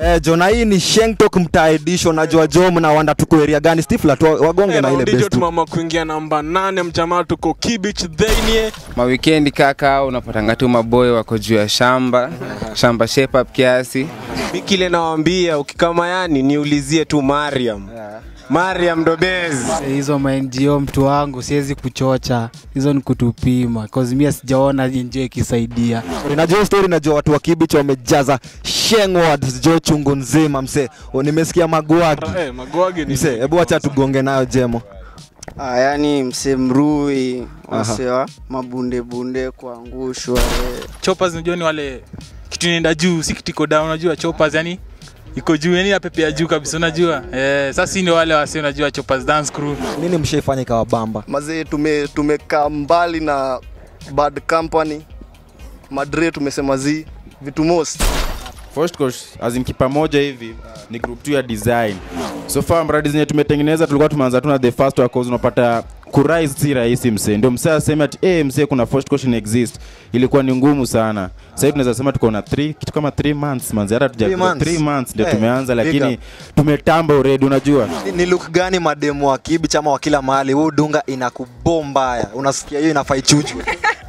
Eh, Jona hii ni Shengtok mtaa edition najua jo mnawanda tuko area gani Stifla tu wagonge na ile ndicho best. tumama kuingia namba nane mjamaa tuko Kibich Dhainie mawikendi kaka unapatanga tu maboy wako juu ya shamba shamba shape up kiasi Mi kile nawaambia ukikama yani niulizie tu Mariam. Mariam Dobez. hizo ma-NGO mtu wangu siwezi kuchocha hizo ni kutupima cause mimi sijaona NGO ikisaidia Najua hiyo story najua watu wa Kibich wamejaza Sheng words jo chungu nzima mse. O, Nimesikia magwagi. eh, Magwagi ni Mse, hebu acha tugonge nayo Jemo. Ah, yani mse mrui Aha. wasewa mabundebunde kuangushwa eh. choppers unajua ni wale kitu inaenda juu si kitu iko down unajua choppers yani iko juu yani napepea juu kabisa unajua eh, sasa si ndio wale wasi unajua choppers dance crew Nini mshaifanya ikawa bamba? mazee tume tumekaa mbali na bad company madre tumesema zi vitu most First course as in kipa moja hivi ni group 2 ya design. So far mradi zenye tumetengeneza tulikuwa tumeanza tu na the first one cause unapata kurise si rahisi msee. Ndio msee aseme ati eh msee kuna first course in exist. Ilikuwa ni ngumu sana. Sasa hivi tunaweza sema tuko na 3 kitu kama 3 months manzi hata tuja Three months. 3 months ndio Eh, tumeanza big lakini up. tumetamba already unajua. Ni, ni look gani mademu wa Kibich ama wa kila mahali huu dunga inakubomba ya. Unasikia hiyo inafaa ichujwe.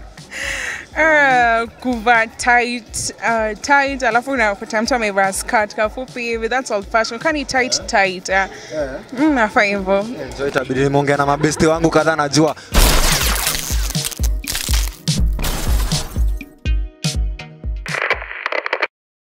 Uh, kuvaa tight, uh, tight alafu unakuta mtu amevaa skirt kafupi hivi that's old fashion kani tight tight uh, mm, nafaa hivyo So itabidi nimeongea na mabesti wangu kadhaa najua